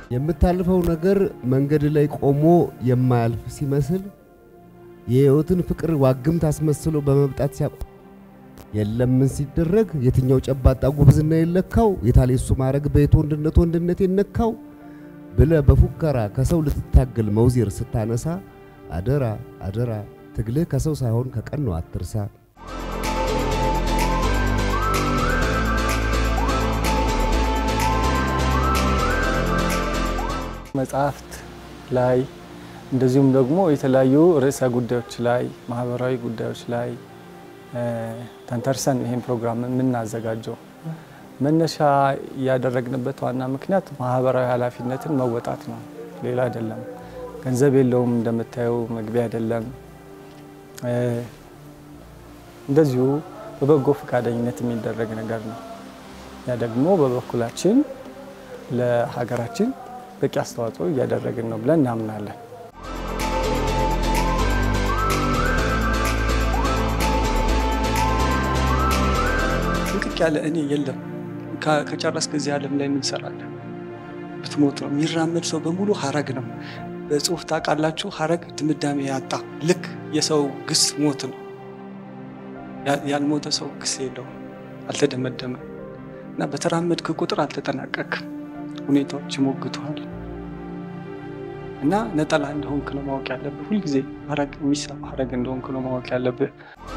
የምታልፈው ነገር መንገድ ላይ ቆሞ የማያልፍ ሲመስል የሕይወትን ፍቅር ዋግምት አስመስሎ በመምጣት ሲያ የለም ምን ሲደረግ የትኛው ጨባጣ ጉብዝና የለካው የታሌ እሱ ማረግ በየት ወንድነት ወንድነት የነካው ብለ በፉከራ ከሰው ልትታገል መውዜር ስታነሳ አደራ አደራ ትግልህ ከሰው ሳይሆን ከቀን ነው አትርሳ። መጽሐፍት ላይ እንደዚሁም ደግሞ የተለያዩ ርዕሰ ጉዳዮች ላይ ማህበራዊ ጉዳዮች ላይ ተንተርሰን ይህን ፕሮግራም የምናዘጋጀው መነሻ ያደረግንበት ዋና ምክንያት ማህበራዊ ኃላፊነትን መወጣት ነው። ሌላ አይደለም። ገንዘብ የለውም፣ እንደምታየው መግቢያ አይደለም። እንደዚሁ በበጎ ፈቃደኝነት የሚደረግ ነገር ነው። ያ ደግሞ በበኩላችን ለሀገራችን በቂ አስተዋጽኦ እያደረግን ነው ብለን እናምናለን። ጥንቅቅ ያለ እኔ የለም። ከጨረስክ እዚህ ዓለም ላይ ምን ትሰራለህ? ብትሞት ነው። የሚራመድ ሰው በሙሉ ሀረግ ነው። በጽሁፍ ታውቃላችሁ፣ ሀረግ ድምዳሜ ያጣ ልክ የሰው ግስ ሞት ነው። ያልሞተ ሰው ግስ የለውም፣ አልተደመደመም። እና በተራመድክ ቁጥር አልተጠናቀቅም። ሁኔታዎች ይሞግቱሃል። እና ነጠላ እንደሆንክ ነው ማወቅ ያለብህ። ሁልጊዜ ሀረግ የሚሳብ ሀረግ እንደሆንክ ነው ማወቅ ያለብህ።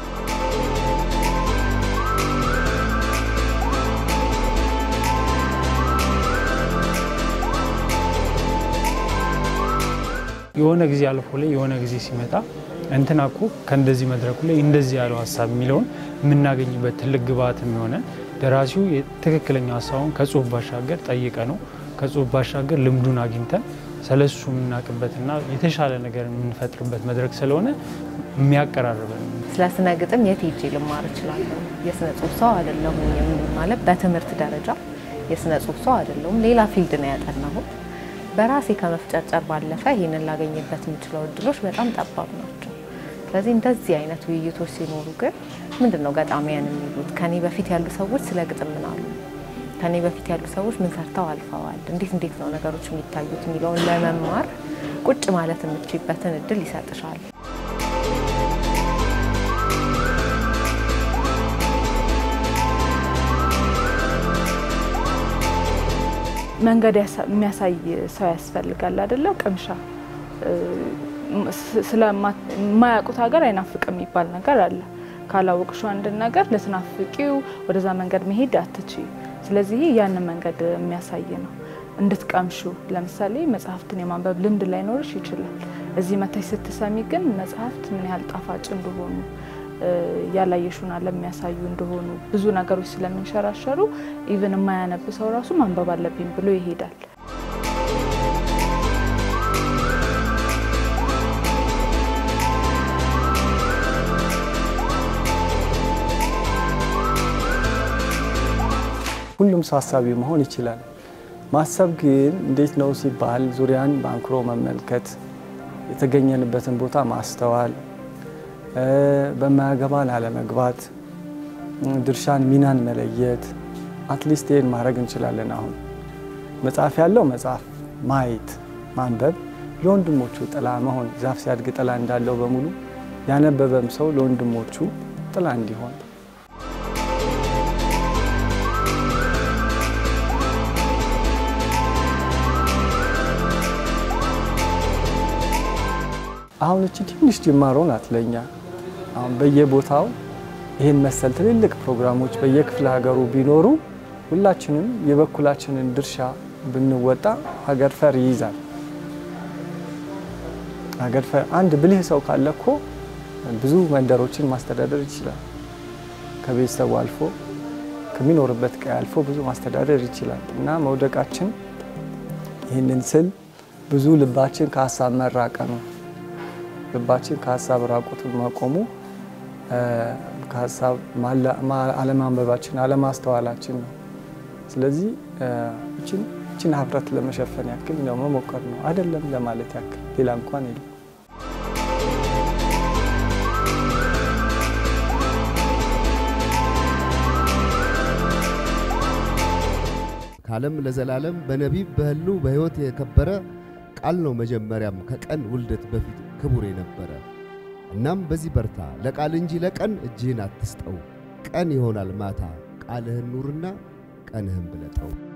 የሆነ ጊዜ አልፎ ላይ የሆነ ጊዜ ሲመጣ እንትና እኮ ከእንደዚህ መድረኩ ላይ እንደዚህ ያለው ሀሳብ የሚለውን የምናገኝበት ትልቅ ግብዓት የሚሆነን ደራሲው ትክክለኛ ሀሳቡን ከጽሁፍ ባሻገር ጠይቀ ነው ከጽሁፍ ባሻገር ልምዱን አግኝተን ስለሱ የምናውቅበትና የተሻለ ነገር የምንፈጥርበት መድረክ ስለሆነ የሚያቀራርበን ስለ ስነ ግጥም የት ሄጄ ልማር እችላለሁ? የስነ ጽሁፍ ሰው አይደለሁም ማለት በትምህርት ደረጃ የስነ ጽሁፍ ሰው አይደለሁም። ሌላ ፊልድ ነው ያጠናሁት። በራሴ ከመፍጨርጨር ባለፈ ይህንን ላገኝበት የምችለው እድሎች በጣም ጠባብ ናቸው። ስለዚህ እንደዚህ አይነት ውይይቶች ሲኖሩ ግን ምንድን ነው ገጣሚያን የሚሉት? ከኔ በፊት ያሉ ሰዎች ስለ ግጥም ምን አሉ? ከኔ በፊት ያሉ ሰዎች ምን ሰርተው አልፈዋል? እንዴት እንዴት ነው ነገሮች የሚታዩት የሚለውን ለመማር ቁጭ ማለት የምችይበትን እድል ይሰጥሻል። መንገድ የሚያሳይ ሰው ያስፈልጋል አይደለ? ቅምሻ ስለማያውቁት ሀገር አይናፍቅም የሚባል ነገር አለ። ካላወቅሽው አንድን ነገር ልትናፍቂው ወደዛ መንገድ መሄድ አትችይ። ስለዚህ ያንን መንገድ የሚያሳይ ነው እንድትቀምሹ። ለምሳሌ መጽሐፍትን የማንበብ ልምድ ላይኖርሽ ይችላል። እዚህ መታች ስትሰሚ ግን መጽሐፍት ምን ያህል ጣፋጭ እንደሆኑ ያላየሹን ዓለም የሚያሳዩ እንደሆኑ ብዙ ነገሮች ስለሚንሸራሸሩ ኢቭን የማያነብ ሰው ራሱ ማንበብ አለብኝ ብሎ ይሄዳል። ሁሉም ሰው ሀሳቢ መሆን ይችላል። ማሰብ ግን እንዴት ነው ሲባል ዙሪያን በአንክሮ መመልከት፣ የተገኘንበትን ቦታ ማስተዋል፣ በማያገባን አለመግባት፣ ድርሻን ሚናን መለየት። አትሊስት ይህን ማድረግ እንችላለን። አሁን መጽሐፍ ያለው መጽሐፍ ማየት ማንበብ፣ ለወንድሞቹ ጥላ መሆን ዛፍ ሲያድግ ጥላ እንዳለው በሙሉ ያነበበም ሰው ለወንድሞቹ ጥላ እንዲሆን አሁን እቺ ትንሽ ጅማሮ ናት ለኛ። አሁን በየቦታው ይህን መሰል ትልልቅ ፕሮግራሞች በየክፍለ ሀገሩ ቢኖሩ ሁላችንም የበኩላችንን ድርሻ ብንወጣ ሀገር ፈር ይይዛል። ሀገር ፈር አንድ ብልህ ሰው ካለ እኮ ብዙ መንደሮችን ማስተዳደር ይችላል። ከቤተሰቡ አልፎ ከሚኖርበት ቀይ አልፎ ብዙ ማስተዳደር ይችላል እና መውደቃችን ይህንን ስል ብዙ ልባችን ከሀሳብ መራቀ ነው ልባችን ከሀሳብ ራቁቱን መቆሙ ከሀሳብ አለማንበባችን አለማስተዋላችን ነው። ስለዚህ እችን ሀፍረት ለመሸፈን ያክል ነው መሞከር ነው አይደለም ለማለት ያክል ሌላ እንኳን የለም። ከዓለም ለዘላለም በነቢብ በሕሉ በሕይወት የከበረ ቃል ነው መጀመሪያም ከቀን ውልደት በፊት ክቡር የነበረ። እናም በዚህ በርታ፣ ለቃል እንጂ ለቀን እጅህን አትስጠው። ቀን ይሆናል ማታ ቃልህን ኑርና ቀንህን ብለጠው።